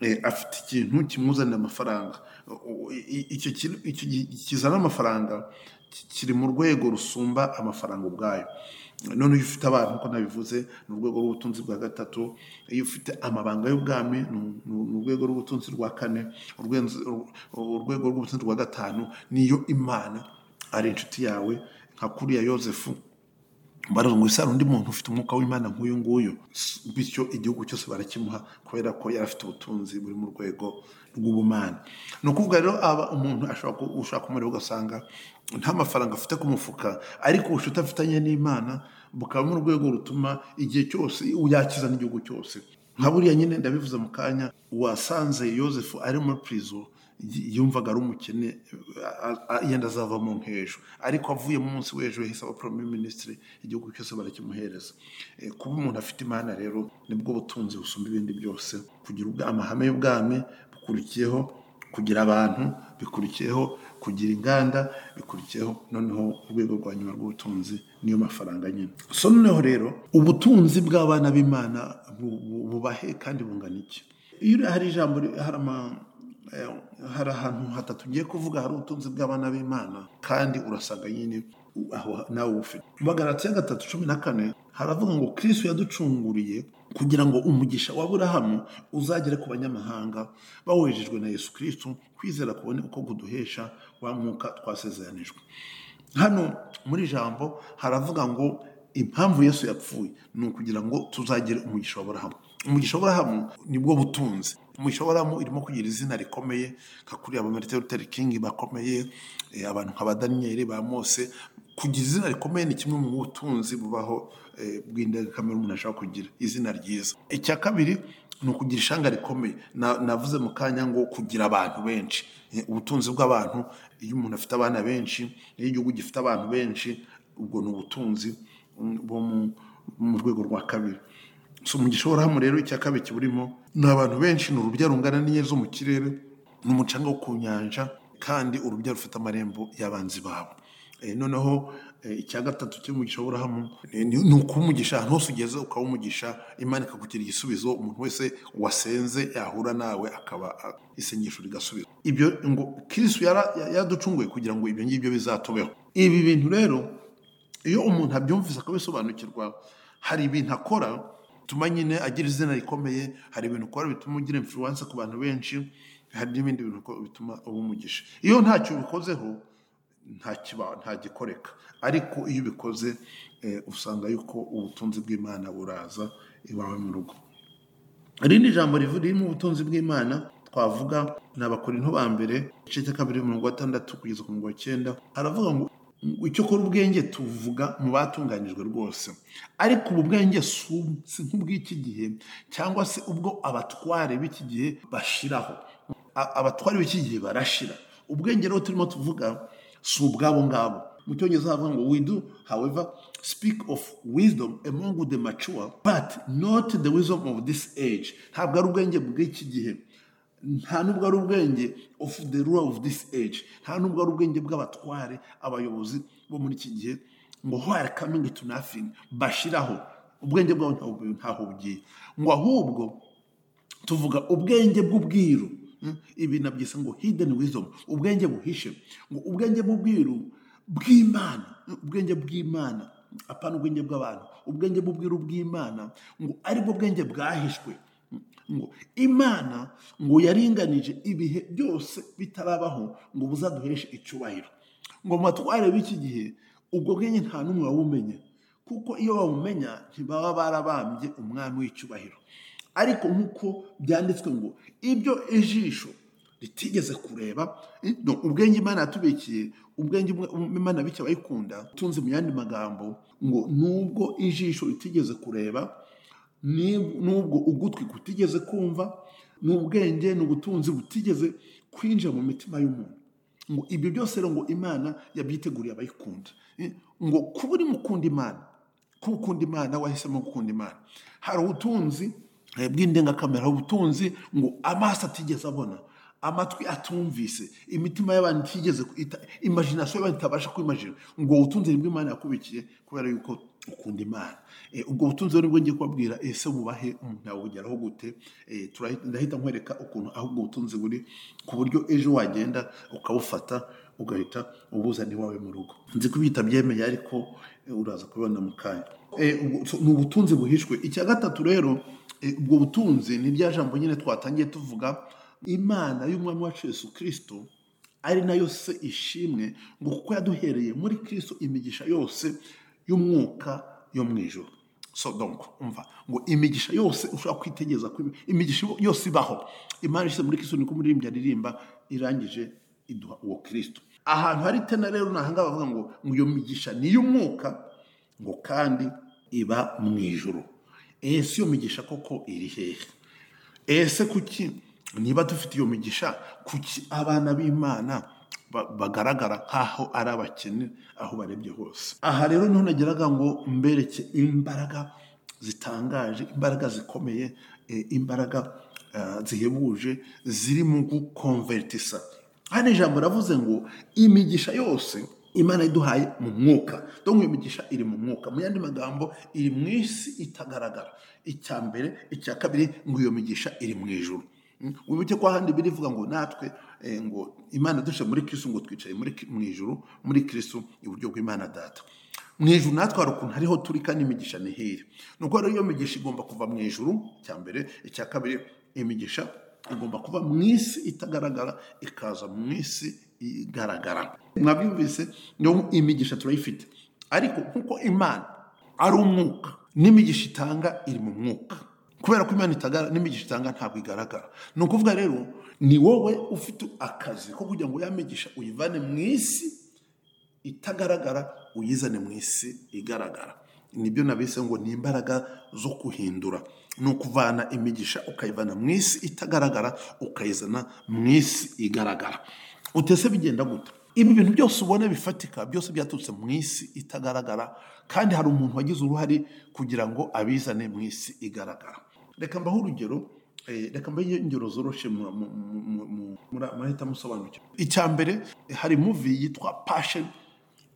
eh, afite ikintu kimuzanira amafaranga O- o- i- i- icyo kintu- icyo gi- kizana amafaranga ki- kiri mu rwego rusumba amafaranga ubwayo none iyo ufite abantu uko nabivuze ni urwego rw'ubutunzi bwa gatatu iyo ufite amabanga y'ubwami ni u- ni u- ni urwego rw'ubutunzi rwa kane urwenz- ur- urwego rw'ubutunzi rwa gatanu niyo imana ari inshuti yawe nka kuriya yosefu baravuga ngo isano undi muntu ufite umwuka w'imana nk'uyu nguyu S- bityo igihugu cyose barakimuha kubera ko yari afite ubutunzi buri mu rwego rw'ubumana ni ukuvuga rero aba umuntu ashobora ku- ushaka umuriro ugasanga nta mafaranga afite ku mufuka ariko ubucuti afitanye n'imana bukaba mu rwego rutuma igihe cyose yakiza n'igihugu cyose nka buriya nyine ndabivuze mu kanya wasanze yosefu ari muri prison y- yumvaga ari umukene a- a- yenda azavamo nk'ejo ariko avuye mu munsi w'ejo yahise aba prime ministre igihugu cyose barakimuhereza Eh, kuba umuntu afite imana rero nibwo butunzi busumba ibindi byose kugira ubwa- amahame y'ubwami bukurikiyeho kugira abantu bikurikiyeho kugira inganda bikurikiyeho noneho urwego rwa nyuma rw'ubutunzi niyo mafaranga nyine so noneho rero ubutunzi bw'abana b'imana bu- bu- bubahe kandi bungana iki iyo uri- hari ijambo ri- hari ama- eh, hari ahantu hatatu ugiye kuvuga hari ubutunzi bw'abana b'imana kandi urasanga nyine u- aho nawe ubufite mu bagarati ya gatatu cumi na kane haravuga ngo kristo yaducunguriye kugira ngo umugisha wa aburahamu uzagere ku banyamahanga bawohejejwe na yesu kristo kwizera kubone uko kuduhesha wa mwuka twasezeranijwe hano muri ijambo haravuga ngo impamvu yesu yapfuye ni ukugira ngo tuzagire umugisha wa burahamu umugisha wa burahamu nibwo butunzi umugisha wa burahamu irimo kugira izina rikomeye nka kuriya ba marite luther king bakomeye eh, abantu nka ba daniyeli ba mose kugira izina rikomeye ni kimwe mu butunzi bubaho eh, bw'indengakamere umuntu ashaka kugira izina ryiza icya kabiri ni ukugira ishanga rikomeye Na- navuze mu kanya ngo kugira abantu benshi Eh, ubutunzi bw'abantu iyo umuntu afite abana benshi iyo igihugu gifite abantu benshi ubwo ni ubutunzi mm, bwo mu- mu rwego rwa kabiri so mu gishoborahamwe rero icya kabiri kiburimo ni abantu benshi ni urubya rungana n'inyenyeri zo mu kirere ni umucanga wo ku nyanja kandi urubya rufite amarembo y'abanzi babo Eh, noneho eh, icya gatatu cy'umugisha w'aburahamu ni- ni ni ukuba umugisha ahantu hose ugeze ukaba umugisha imana ikakugira igisubizo umuntu wese wasenze yahura nawe akaba a- isengesho rigasubizwa ibyo ngo kirisitu yaducunguye kugira ngo ibyo ngibyo bizatubeho ibi bintu rero iyo umuntu abyumvise akabisobanukirwa hari ibintu akora bituma nyine agira izina rikomeye hari ibintu ukora bituma ugira influence ku bantu benshi hari n'ibindi bintu ukora bituma uba umugisha iyo ntacyo ubikozeho nta kiba- ntagikoreka ariko iyo ubikoze eh, usanga yuko ubutunzi bw'imana buraza iwawe mu rugo irindi jambo rivu- ririmo ubutunzi bw'imana twavuga ni abakorinto ba mbere igice cya kabiri mirongo itandatu kugeza ku mirongo icyenda haravuga ngo icyo kora ubwenge tuvuga mu batunganijwe rwose ariko ubu bwenge si ubu- si nk'ubw'iki gihe cyangwa se ubwo abatware b'iki gihe bashiraho A- abatware b'iki gihe barashira ubwenge rero turimo tuvuga si ubwabo ngabo mu cyongereza havuga ngo we do however speak of wisdom among the mature but not the wisdom of this age ntabwo ari ubwenge bw'iki gihe nta nubwo ari ubwenge of the rule of this age nta nubwo ari ubwenge bw'abatware abayobozi bo muri iki gihe ngo hware coming to nothing bashiraho ubwenge bwabo ntaho- ntaho bugiye ngo ahubwo tuvuga ubwenge bw'ubwiru Mm, ibi nabyise ngo hidden wisdom ubwenge buhishe ngo ubwenge bw'ubwiru bw'imana Mm, ubwenge bw'imana apana ubwenge bw'abantu ubwenge bw'ubwiru bw'imana ngo aribwo bwenge bwahishwe Mm, ngo imana ngo yaringanije ibihe byose bitarabaho ngo buzaduheshe icyubahiro ngo mu batware b'iki gihe ubwo bwenge nta n'umwe wabumenya kuko iyo bawumenya ntibaba barabambye umwami w'icyubahiro ariko nk'uko byanditswe ngo ibyo ijisho ritigeze kureba eh, no, ubwenge imana yatubikiye ubwenge um- imana bityo abayikunda utunze mu yandi magambo ngo nubwo ijisho ritigeze kureba ni- nubwo ugutwi kutigeze kumva n'ubwenge n'ubutunzi butigeze kwinjira mu mitima y'umuntu ngo ibyo byose rero ngo imana yabyiteguriye abayikunda Eh, ngo kuba uri mukunda imana kuba ukunda imana wahisemo gukunda imana hari ubutunzi eh, bw'indengakamere hari ubutunzi ngo amaso atigeze abona amatwi atumvise imitima y'abantu itigeze ita- imagination y'abantu itabasha kwimajina ubwo butunzi nibwo imana yakubikiye kubera yuko ukunda imana Eh, ubwo butunzi rero nibwo ngiye kubabwira ese bubahe umuntu yabugeraho gute Eh, turahi- ndahita nkwereka ukuntu aho ubwo butunzi buri ku buryo ejo wagenda ukabufata ugahita ubuzana iwawe mu rugo nzi ko ibyo utabyemeye ariko eh, uraza kubibona mu kanya Eh, ubwo- so, ni ubutunzi buhishwe icya gatatu rero eh, ubwo butunzi ni rya jambo nyine twatangiye tuvuga imana y'umwami wacu yesu kirisito ari nayo se ishimwe ngo kuko yaduhereye muri kirisito imigisha yose y'umwuka yo mu ijoro so donc umva ngo imigisha yose ushobora kwitegereza ko imigisha yose ibaho imana ishyize muri kirisito niko umuririmbyi aririmba irangije iduha uwo kirisito ahantu hari tena rero ni ahangaha bavuga ngo ngo iyo migisha ni iy'umwuka ngo kandi iba mu ijoro ese iyo migisha koko iri hehe ese kuki niba dufite iyo migisha kuki abana b'imana ba- bagaragara nk'aho ari abakene aho barebye hose aha rero niho nageraga ngo mbereke imbaraga zitangaje imbaraga zikomeye eh, imbaraga eh, zihebuje ziri mu gukonvertisa hano ijambo ravuze ngo imigisha yose imana iduhaye mu mwuka dore iyo migisha iri mu mwuka mu yandi magambo iri mu isi itagaragara icya mbere icya kabiri ngo iyo migisha iri mu ijuru Mm, wibuke ko ahandi birivuga ngo natwe eh, ngo imana dushe muri kristo ngo twicaye muri Ki- mu ijuru muri kristo iburyo bw'imana data mu ijuru natwe hari ukuntu hariho turi kandi imigisha ni hiri ni uko rero iyo migisha igomba kuva mu ijuru icya mbere icya kabiri imigisha igomba kuba mu isi itagaragara ikaza mu isi igaragara mwabyumvise niyo imigisha turayifite ariko nkuko imana ari umwuka n'imigisha itanga iri mu mwuka kubera ko imana itagara n'imigisha itanga ntabwo igaragara ni ukuvuga rero ni wowe ufite akazi ko kugira ngo ya migisha uyivane mu isi itagaragara uyizane mu isi igaragara nibyo nabise ngo ni imbaraga zo kuhindura ni ukuvana imigisha ukayivana mu isi itagaragara ukayizana mu isi igaragara utese bigenda gute ibi bintu byose ubona bifatika byose byaturutse mu isi itagaragara kandi hari umuntu wagize uruhare kugira ngo abizane mu isi igaragara reka mbaho urugero Eh, reka mbaye ingero zoroshe mu- mu- mu- mu- mu- muri- murahita musobanukirwa icya mbere hari muvi yitwa passion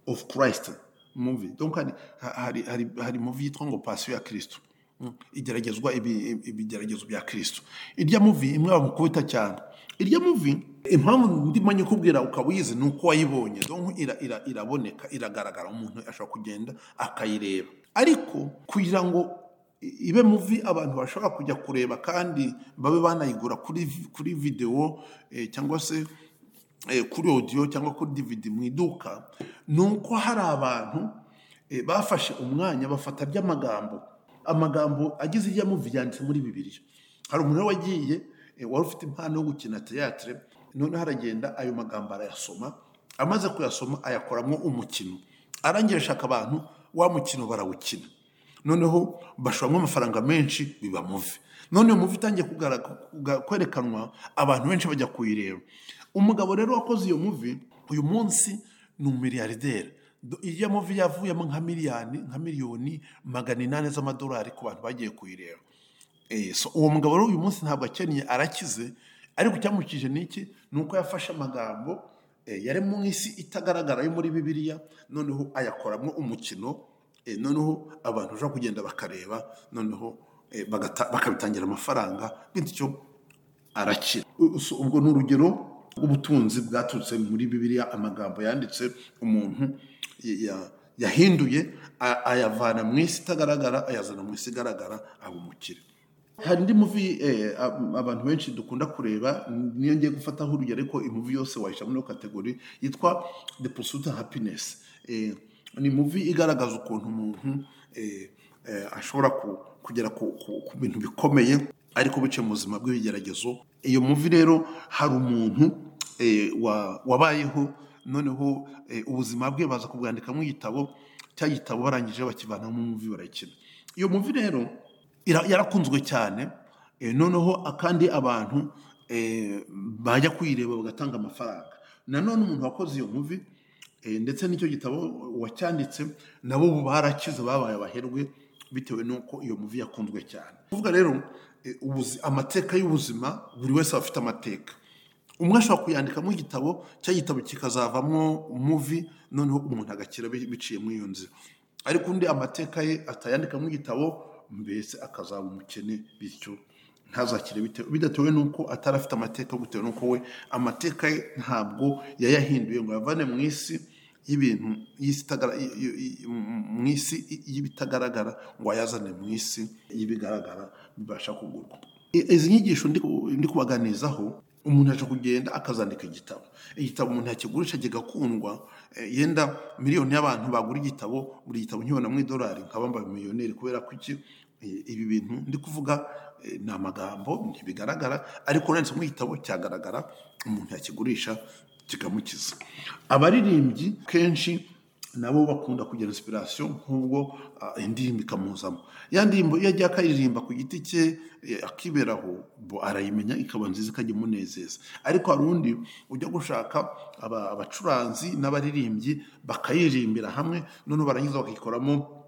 of christ muvi donc hari, hari, hari, hari muvi yitwa ngo pasiyo ya kristo Mm. igeragezwa ibi- ibi- ibigeragezo bya kristo irya muvi imwe bamukubita cyane irya muvi impamvu ndimo nyikubwira ukaba uyizi ni uko wayibonye donc ira- ira- iraboneka iragaragara umuntu ashobora kugenda akayireba ariko kugira ngo ibe muvi abantu bashobora kujya kureba kandi babe banayigura kuri kuri videwo eh, cyangwa se eh, kuri audio cyangwa kuri DVD mu iduka ni uko hari abantu eh, bafashe umwanya bafata by'amagambo amagambo agize ijya muvi yanditse muri bibiliya hari umuntu rero wagiye eh, wari ufite impano yo gukina teatire noneho aragenda ayo magambo arayasoma amaze kuyasoma ayakoramo umukino arangira ashaka abantu wa mukino barawukina noneho bashoramo amafaranga menshi biba muvi none muvi itangiye kugara- kuga- kwerekanwa abantu benshi bajya kuyireba umugabo rero wakoze iyo muvi uyu munsi ni umiliyarderi Do- iyo muvi yavuyemo nka miliyoni nka miliyoni magana inani z'amadolari ku bantu bagiye kuyireba Eh, so uwo mugabo rero uyu munsi ntabwo akennye arakize ariko icyamukije ni iki ni uko yafashe amagambo eh, yari mu isi itagaragara yo muri bibiliya noneho ayakoramo umukino eh, noneho abantu bashobora kugenda bakareba noneho eh, bagata- bakabitangira amafaranga bityo arakira So, ubwo ni urugero rw'ubutunzi bwaturutse muri bibiliya amagambo yanditse umuntu ya- ya- yahinduye a- ayavana mu isi itagaragara ayazana mu isi igaragara aba umukire hari indi muvi eh, ab- abantu benshi dukunda kureba niyo ngiye gufataho urugero ariko imuvi yose wayishyira muri iyo kategori yitwa the pursuit of happiness Eh, ni muvi igaragaza ukuntu umuntu eh, eh, ashobora ku- kugera ku ku- ku bintu bikomeye ariko bice mu buzima bw'ibigeragezo iyo muvi rero hari umuntu eh, wa- wabayeho noneho eh, ubuzima bwe baza kubwandikamo igitabo cya gitabo barangije bakivanamo muvi barakina iyo muvi rero ira- yarakunzwe cyane eh, noneho kandi abantu eh, bajya kuyireba bagatanga amafaranga nanone umuntu wakoze iyo muvi Eh, ndetse n'icyo gitabo wacyanditse nabo ubu barakize babaye abaherwe bitewe n'uko iyo muvi yakunzwe cyane kuvuga rero eh, ubuzi- amateka y'ubuzima buri wese aba afite amateka umwe ashobora kuyandikamo igitabo cya gitabo kikazavamo muvi noneho umuntu agakira bi- biciye muri iyo nzira ariko undi amateka ye atayandikamo igitabo mbese akazaba umukene bityo ntazakire bitewe- bidatewe n'uko atari afite amateka bitewe n'uko we amateka ye ntabwo yayahinduye ngo ayavane mu isi y'ibintu y'isi itagara- y- y- y- mu isi y'ibitagaragara ngo ayazane mu isi y'ibigaragara bibasha kugurwa I- izi nyigisho ndi ku- ndi kubaganizaho umuntu aje kugenda akazandika igitabo igitabo umuntu yakigurisha kigakundwa eh, yenda miliyoni y'abantu bagura igitabo buri gitabo nkibona mu idolari nkaba mbaye miliyoneri kubera ko iki Eh, ibi bintu ndi kuvuga eh, ni amagambo ntibigaragara ariko uranditse mu gitabo cyagaragara umuntu yakigurisha kikamukiza abaririmbyi kenshi nabo bakunda kugira inspiration nk'ubwo ah, indirimbo ikamuzamo ya ndirimbo iyo ajya akaririmba ku giti cye eh, akiberaho bo arayimenya ikaba nziza ikajya imunezeza ariko hari undi ujya gushaka aba- abacuranzi n'abaririmbyi bakayiririmbira hamwe noneho barangiza bakayikoramo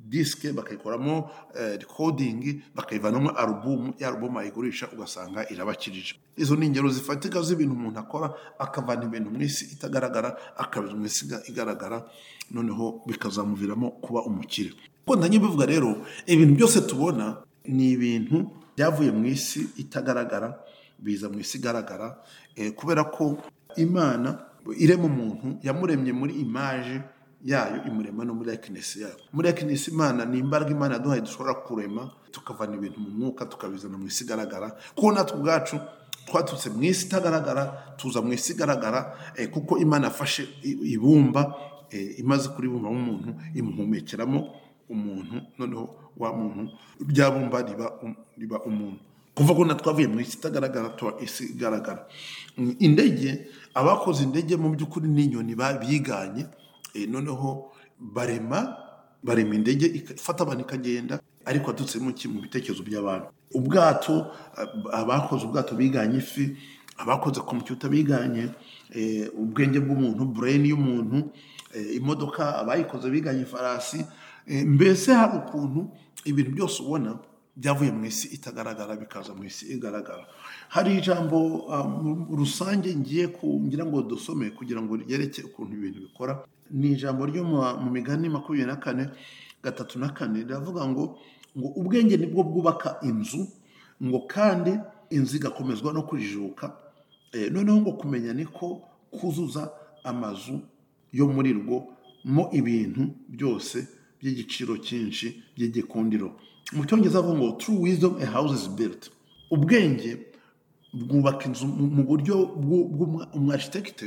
disike bakayikoramo eh, recording bakayivanamo alubumu ya alubumu ayigurisha ugasanga irabakirije izo ni ingero zifatika z'ibintu umuntu akora akavana ibintu mu isi itagaragara akabiri mu isi iga- igaragara noneho bikazamuviramo kuba umukire kuko ndangibivuga rero ibintu byose tubona ni ibintu byavuye mu isi itagaragara biza mu isi igaragara eh, kubera ko imana irema umuntu yamuremye muri imaje yayo imurema no muri likenesi yayo muri likenesi imana ni imbaraga imana yaduhaye dushobora kurema tukavana ibintu mu mwuka tukabizana mu isi igaragara kuko natwe ubwacu twaturutse mu isi itagaragara tuza mu isi igaragara eh, kuko imana yafashe i- ibumba eh, imaze kuribumbamo umuntu imuhumekeramo umuntu noneho wa muntu rya bumba riba um- riba umuntu kuva ko twavuye mu isi itagaragara tuba isi igaragara Mm, indege abakoze indege mu by'ukuri n'inyoni ba- biganye eh, noneho barema barema indege ika- ifata abantu ikagenda ariko yatutsemo iki mu bitekerezo by'abantu ubwato ab- abakoze ubwato biganye ifi abakoze kompiyuta biganye eh, ubwenge bw'umuntu brain y'umuntu eh, imodoka abayikoze biganye ifarasi eh, mbese hari ukuntu ibintu byose ubona byavuye mu isi itagaragara bikaza mu isi igaragara hari ijambo um, rusange ngiye ku- ngira ngo dusome kugira ngo ryerekeye ukuntu ibintu bikora ni ijambo ryo mu mu migani makumyabiri na kane gatatu na kane riravuga ngo ngo ubwenge nibwo bwubaka inzu ngo kandi inzu igakomezwa no kujijuka Eh, noneho ngo kumenya niko kuzuza amazu yo muri rwo mo ibintu byose by'igiciro cyinshi by'igikundiro mu cyongereza avuga ngo true wisdom a house is built ubwenge bwubaka inzu mu mu buryo bw'u- bw'umwa- umwarikitekite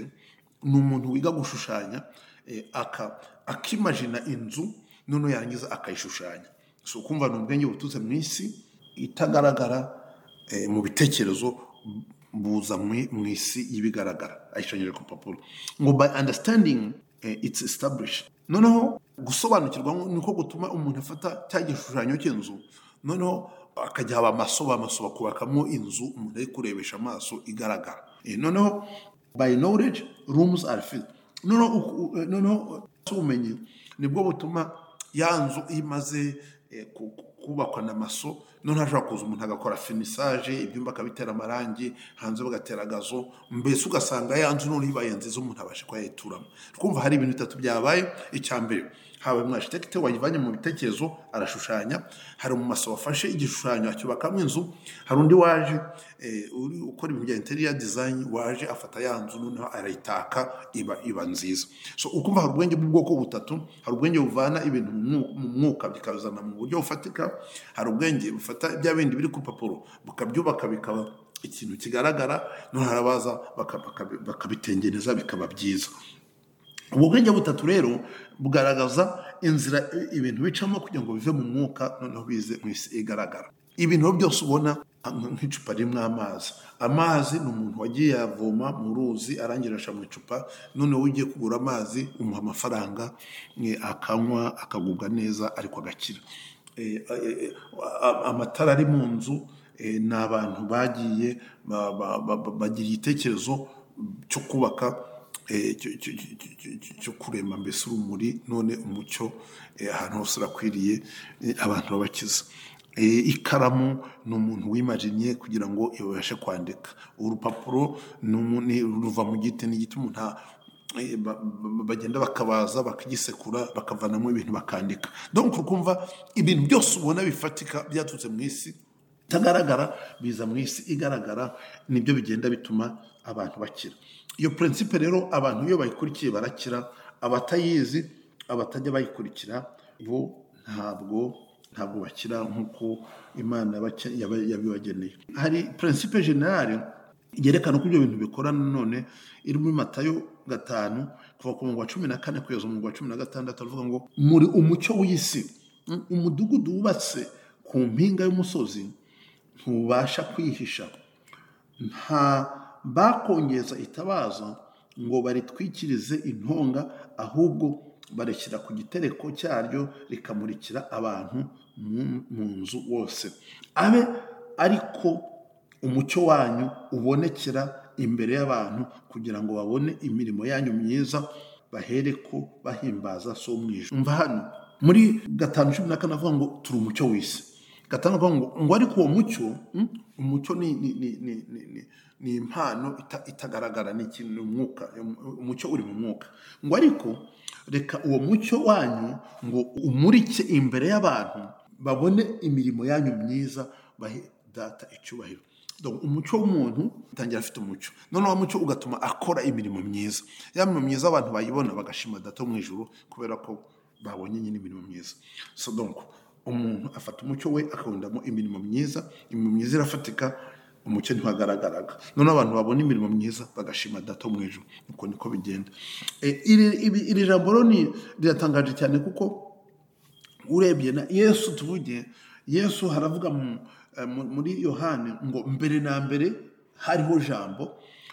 ni umuntu wiga gushushanya eh, aka- akimajina inzu noneho yarangiza akayishushanya si ukumva ni ubwenge buturutse mu isi itagaragara eh, mu bitekerezo buza mu mu isi y'ibigaragara ayishushanyije ku papuro ngo by understanding eh, it's established noneho gusobanukirwa niko gutuma umuntu afata cya gishushanyo cy'inzu noneho akajya haba amaso amaso bakubakamo inzu umuntu ari kurebesha amaso igaragara Eh, noneho by knowledge rooms are filled noneho uku- u- eh, noneho ubumenyi nibwo butuma ya nzu iyo imaze eh, ku- ku- kubakwa na maso noneho hashobora kuza umuntu agakora finisaje ibyumba akabitera amarangi hanze bagatera agazo mbese ugasanga ya nzu noneho ibaye nziza umuntu abasha kuba yayituramo twumva hari ibintu bitatu byabaye icya mbere habaye umwashitekite wayivanye mu bitekerezo arashushanya hari umumaso wafashe igishushanyo acyubakamo inzu hari undi waje eh, uri ukora ibintu bya interior design waje afata ya nzu noneho arayitaka iba iba nziza so ukumva hari ubwenge bw'ubwoko butatu hari ubwenge buvana ibintu mu mwu- mu mwuka bikabizana mu buryo bufatika hari ubwenge bufata bya bindi biri ku papuro bukabyubaka bikaba ikintu kigaragara noneho harabaza baka- baka- bakabitengeneza bikaba byiza ubwo bwenge butatu rero bugaragaza inzira i- ibintu bicamo kugira ngo bive mu mwuka noneho bize mu isi igaragara ibintu byose ubona nk'icupa ririmo amazi amazi ni umuntu wagiye yavoma mu ruzi arangira ashyira mu icupa noneho ugiye kugura amazi umuha amafaranga eh, akanywa akagubwa neza ariko agakira Eh, eh, eh, amatara ari mu nzu eh, ni abantu bagiye ba- ba- ba- ba- bagira igitekerezo cyo kubaka eh, cyo- cyo- cyo- cyo- cyo- cyo- cyo kurema mbese urumuri none umucyo eh, ahantu hose urakwiriye eh, abantu babakiza Eh, ikaramu ni umuntu wimarinye kugira ngo ibashe kwandika urupapuro ni umu- ni- ruva mu giti ni igiti umuntu a- eh, ba- ba- bagenda bakabaza bakagisekura bakavanamo ibintu bakandika donc ukumva ibintu byose ubona bifatika byaturutse mu isi itagaragara biza mu isi igaragara nibyo bigenda bituma abantu bakira iyo prinsipe rero abantu iyo bayikurikiye barakira abatayizi abatajya bayikurikira bo ntabwo ntabwo bakira nk'uko imana yabake- yaba- yabibageneye hari prinsipe generale yerekana uko ibyo bintu bikora none iri muri matayo gatanu kuva ku murongo wa cumi na kane kugeza umurongo wa cumi na gatandatu avuga ngo muri umucyo w'isi Mm, umudugudu wubatse ku mpinga y'umusozi ntubasha kwihisha nta bakongeza itabaza ngo baritwikirize intonga ahubwo barishyira ku gitereko cyaryo rikamurikira abantu mu- mu nzu wose abe ariko umucyo wanyu ubonekera imbere y'abantu kugira ngo babone imirimo yanyu myiza bahereko bahimbaza so mwijuru mva hano muri gatanu cumi na kane avuga ngo turi umucyo w'isi gatanu avuga ngo ngo ariko uwo mucyo mm, umucyo ni, ni, ni, ni, ni, ni, ni impano ita, itagaragara ni ikintu ni umwuka umucyo uri mu mwuka ngo ariko reka uwo mucyo wanyu ngo umurike imbere y'abantu babone imirimo yanyu myiza bahe data icyubahiro Donc, umucyo w'umuntu utangira afite umucyo noneho wa mucyo ugatuma akora imirimo myiza ya mirimo myiza abantu bayibona bagashima data wo mu ijuru kubera ko babonye nyine imirimo myiza so donc umuntu afata umucyo we akawundamo imirimo myiza imirimo myiza irafatika umucyo ntiwagaragaraga noneho abantu babona imirimo myiza bagashima data wo mu ijuru uko niko bigenda Eh, iri- ibi- iri jambo rero ni- riratangaje cyane kuko urebye na yesu tuvuge yesu haravuga mu- eh, mu- muri yohani ngo mbere na mbere hariho jambo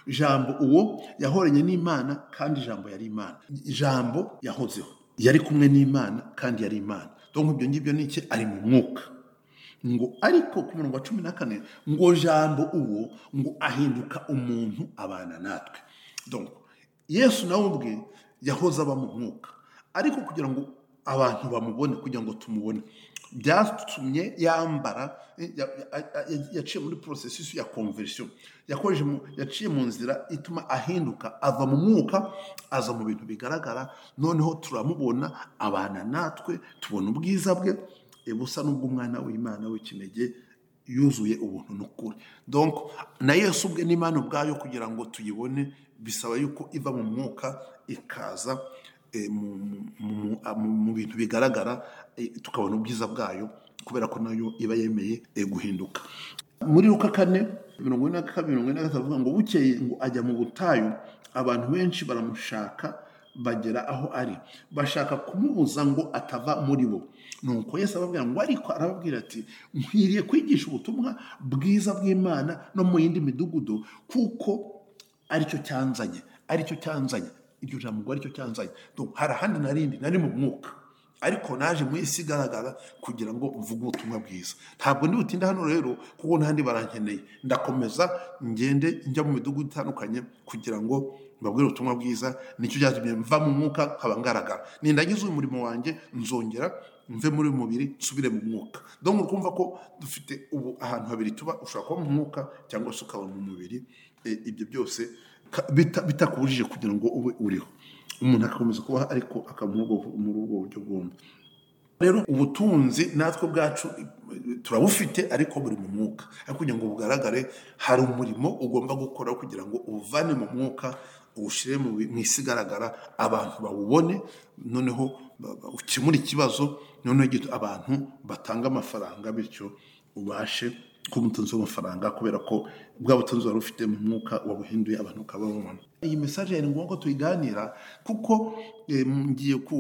jambo uwo yahoranye n'imana kandi jambo yari imana jambo yahozeho yari kumwe n'imana kandi yari imana donc ibyo ngibyo ni iki ari mu mwuka ngo ariko ku murongo wa cumi na kane ngo jambo uwo ngo ahinduka umuntu abana natwe donc yesu nawe ubwe yahoze aba mu mwuka ariko kugira ngo abantu bamubone kugira ngo tumubone byatumye yambara eh, ya- ya- ya- yaciye muri porosesisi ya konverisiyo yakoresheje mu- yaciye mu nzira ituma ahinduka ava mu mwuka aza mu bintu bigaragara noneho turamubona abana natwe tubona ubwiza bwe eh, busa n'ubw'umwana w'imana w'ikinege yuzuye ubuntu n'ukuri donc na yesu ubwe n'imana ubwayo kugira ngo tuyibone bisaba yuko iva mu mwuka ikaza eh, mu- mu- mu- a- mu mu bintu bigaragara eh, tukabona ubwiza bwayo kubera ko nayo iba yemeye eh, guhinduka muri luka kane mirongo ine na kabiri mirongo ine na gatatu avuga ngo bukeye ngo ajya mu butayu abantu benshi baramushaka bagera aho ari bashaka kumubuza ngo atava muri bo nuko yesu ababwira ngo ariko arababwira ati nkwiriye kwigisha ubutumwa bwiza bw'imana no mu yindi midugudu kuko aricyo cyanzanye aricyo cyanzanye iryo jambo ngo aricyo cyanzanye Donc, hari ahandi narindi nari mu mwuka ariko naje mu isi igaragara kugira ngo mvuge ubutumwa bwiza ntabwo ndi butinda hano rero kuko n'ahandi barankeneye ndakomeza ngende njya mu midugudu itandukanye kugira ngo mbabwire ubutumwa bwiza nicyo cyatumye mva mu mwuka nkaba ngaragara nindagize uyu murimo wanjye nzongera mve muri uyu mubiri nsubire mu mwuka donc uri kumva ko dufite ubu ahantu habiri tuba ushobora kuba mu mwuka cyangwa se ukaba mu mubiri Eh, ibyo byose ka- bita- bitakubujije kugira ngo ube uriho umuntu agakomeza kubaho ariko akaba muri ubwo- muri ubwo buryo bwombi rero ubutunzi natwe ubwacu turabufite ariko buri mu mwuka ariko kugira ngo bugaragare hari umurimo ugomba gukora kugira ngo ubuvane mu mwuka uwushyire mu bi- mu isi igaragara abantu bawubone noneho ba- ba- ukemure ikibazo noneho gito abantu batanga amafaranga bityo ubashe kuba umutunzi w'amafaranga kubera ko bwa butunzi wari ufite mu mwuka wabuhinduye abantu ukaba babona iyi mesaje ni ngombwa ko tuyiganira kuko eh, ngiye ku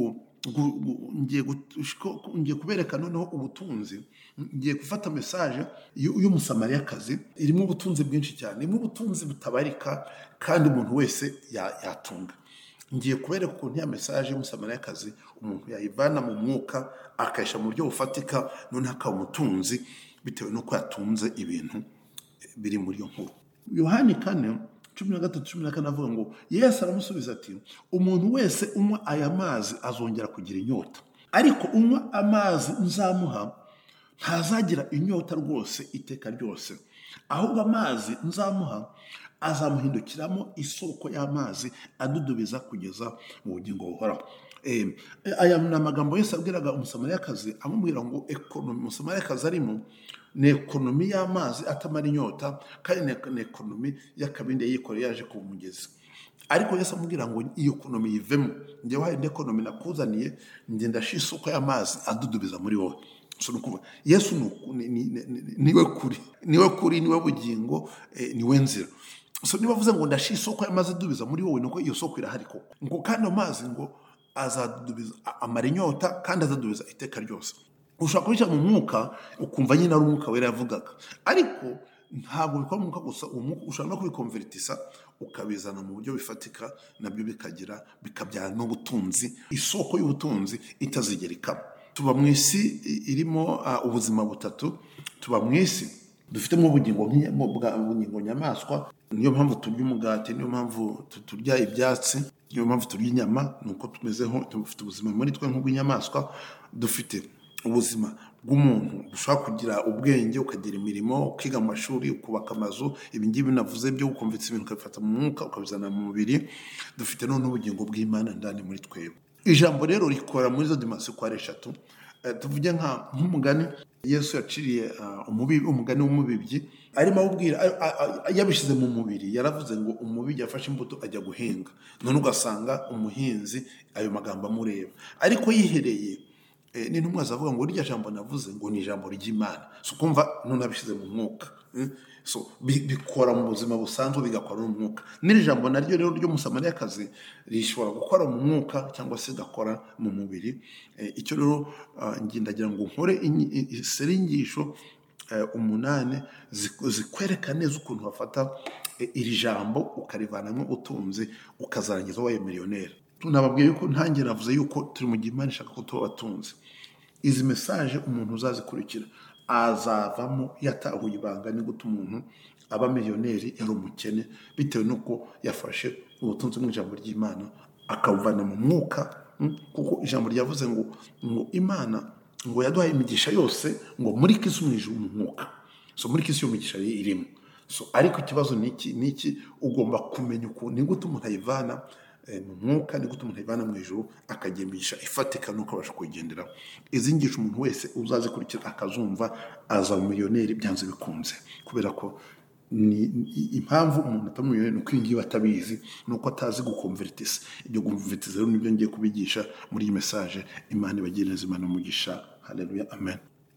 gu- gu- ngiye gut- ushiko- ngiye kubereka noneho ubutunzi ngiye gufata mesaje y'u- y'umusamariyakazi irimo ubutunzi bwinshi cyane irimo ubutunzi butabarika kandi umuntu wese ya- yatunga ngiye kubereka ukuntu ya mesaje y'umusamariyakazi umuntu yayivana mu mwuka akayishyira mu buryo bufatika noneho akaba umutunzi bitewe n'uko yatunze ibintu biri muri iyo nkuru yohani kane cumi na gatatu cumi na kane avuga ngo yesu aramusubiza ati umuntu wese unywa aya mazi azongera kugira inyota ariko unywa amazi nzamuha ntazagira inyota rwose iteka ryose ahubwo amazi nzamuha azamuhindukiramo isoko y'amazi adudubiza kugeza mu bugingo buhoraho Eh, aya ni amagambo yose abwiraga umusamariyakazi amubwira ngo ekonomi umusamariyakazi arimo ni ekonomi y'amazi atamara inyota kandi ni- ni ekonomi y'akabindi yikoreye yaje ku mugezi ariko yesu amubwira ngo iyo ekonomi yivemo njyewe hari indi ekonomi nakuzaniye ngenda shi isoko y'amazi adudubiza muri wowe So ni ukuvuga, yesu ni uku- ni- ni- ni- ni- niwe kuri niwe kuri niwe bugingo eh, niwe nzira so niba avuze ngo ndashira isoko y'amazi adubiza muri wowe ni uko iyo soko irahari koko ngo kandi ayo mazi ngo azadubiza a- amara inyota kandi azadubiza iteka ryose ushobora kubishyira mu mwuka ukumva nyine ari umwuka wera yavugaga ariko ntabwo bikora mu mwuka gusa uwo mwuka ushobora no kubikonveritisa ukabizana mu buryo bifatika nabyo bikagira bikabyara n'ubutunzi isoko y'ubutunzi itazigera ikama tuba mu isi i- irimo ah, ubuzima butatu tuba mu isi dufitemo ubugingo nk'inya- mu- bwa- ubugingo nyamaswa niyo mpamvu turya umugati niyo mpamvu tu- turya ibyatsi niyo mpamvu turya inyama ni uko tumezeho dufite ubuzima muri twe nk'ubw'inyamaswa dufite ubuzima bw'umuntu ushobora kugira ubwenge ukagira imirimo ukiga mu mashuri ukubaka amazu ibi ngibi navuze byo ukumvitse ibintu ukabifata mu mwuka ukabizana mu mubiri dufite none ubugingo bw'imana ndani muri twebwe ijambo rero rikora muri izo dimansiyo uko ari eshatu Eh, tuvuge nka nk'umugani yesu yaciriye ah, umubi- umugani w'umubibyi arimo awubwira a- a- a- yabishyize mu mubiri yaravuze ngo umubibyi yafashe imbuto ajya guhinga none ugasanga umuhinzi ayo magambo amureba ariko yihereye Eh, ni ntumwa zavuga ngo rya jambo navuze ngo ni ijambo ry'imana so kumva none abishyize mu mwuka Mm. so bi- bikora mu buzima busanzwe bigakora no mu mwuka n'iri jambo naryo rero ry'umusamariyakazi rishobora gukora mu mwuka cyangwa se rigakora mu mubiri Eh, icyo rero ah, ngi- ndagira ngo nkore inyi- i- i- seri inyigisho eh, umunani ziku- zikwereka neza ukuntu bafata eh, iri jambo ukarivanamo utunzi ukazarangiza wabaye miliyoneri nababwiye yuko ntange navuze yuko turi mu gihe imana ishaka ko tuba abatunzi izi mesaje umuntu uzazikurikira azavamo yatahuye ibanga ni gute umuntu aba miliyoneri yari umukene bitewe n'uko yafashe ubutunzi mu ijambo ry'imana akabuvana mu mwuka mm, kuko ijambo ryavuze ngo ngo imana ngo yaduhaye imigisha yose ngo muri kisi umwijima mu mwuka so muri kisi iyo migisha irimo so ariko ikibazo ni iki ni iki ugomba kumenya ukuntu ni gute umuntu ayivana eh, mu mwuka ni gute umuntu ayivana mu ijuru akagira imigisha ifatika nuko abasha kuyigendera izi ngisho umuntu wese uzazikurikira akazumva azaba umiliyoneri byanze bikunze kubera ko ni ni- impamvu umuntu atari umiliyoneri ni uko iyi ngiyi atabizi ni uko atazi gukomveritisa ibyo gukomveritisa rero nibyo ngiye kubigisha muri iyi mesaje imana ibagire neza imana umugisha haleluya amen